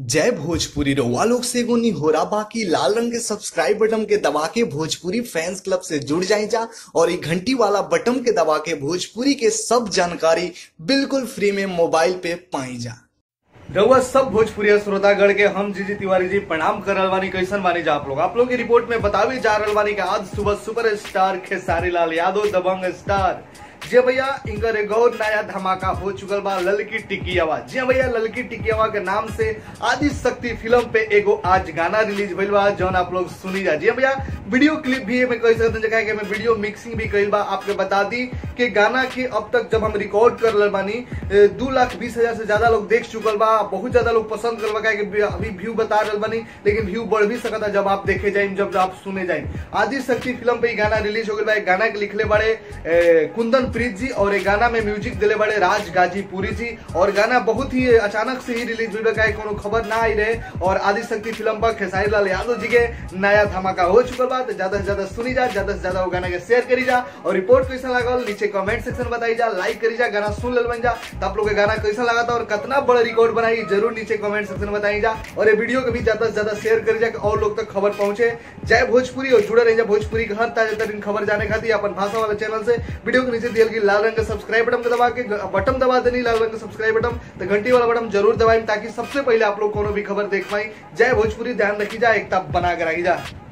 जय भोजपुरी रउआ लोग से एगो निहोरा बाकी लाल रंग के सब्सक्राइब बटन के दबा के भोजपुरी फैंस क्लब से जुड़ जाए जा और ये घंटी वाला बटन के दबा के भोजपुरी के सब जानकारी बिल्कुल फ्री में मोबाइल पे पाई जा रउआ सब भोजपुरी श्रोतागढ़ के हम जीजी तिवारी जी प्रणाम कर रहल बानी कैसन बानी जा आप लोग आप लोग की रिपोर्ट में बतावे जा रहल बानी कि आज सुबह सुपर स्टार खेसारी लाल यादव दबंग स्टार जी भैया इनकर एगो और नया धमाका हो चुकल बा ललकी टिकियावा जी भैया ललकी टिकियावा के नाम से आदि शक्ति फिल्म पे एगो आज गाना रिलीज भइल बा जौन आप लोग सुनी जा जी भैया वीडियो क्लिप भी में कह सकते जगह के में वीडियो मिक्सिंग भी कइल बा आपके बता दी कि गाना के अब तक जब हम रिकॉर्ड कर रहल बानी ए, दू लाख बीस हजार से ज्यादा लोग देख चुकल बा बहुत ज्यादा लोग पसंद कर बा कि अभी व्यू बता रहल बानी लेकिन व्यू बढ़ भी सकता है जब आप देखे जाए जब आप सुने जाए आदि शक्ति फिल्म पे ई गाना रिलीज हो गई बा एक गाना के लिखले बड़े ए, कुंदन प्रीत जी और एक गाना में म्यूजिक दिले बड़े राज गाजीपुरी जी और गाना बहुत ही अचानक से ही रिलीज हुई का कोनो खबर ना आई रहे और आदि शक्ति फिल्म पर खेसारी लाल यादव जी के नया धमाका हो चुकल बा तो ज्यादा से ज्यादा सुनी जा ज्यादा से ज्यादा वो गाना के शेयर करी जा और रिपोर्ट कैसा लागल नीचे कमेंट सेक्शन बताई जा लाइक करी जा गाना सुन लेल बन जा तो आप लोग के गाना कैसा लगा था और कितना बड़ा रिकॉर्ड बनाई जरूर नीचे कमेंट सेक्शन में बताई जा और ये वीडियो को भी ज्यादा से ज्यादा शेयर करी जा कि और लोग तक खबर पहुंचे जय भोजपुरी और जुड़े रही जा भोजपुरी के हर ताजा तरीन खबर जाने खातिर अपन भाषा वाला चैनल से वीडियो के नीचे दियल की लाल रंग का सब्सक्राइब बटन को दबा के बटन दबा देनी लाल रंग का सब्सक्राइब बटन तो घंटी वाला बटन जरूर दबाई ताकि सबसे पहले आप लोग कोनो भी खबर देख पाई जय भोजपुरी ध्यान रखी जा एकता बना कर रखी जा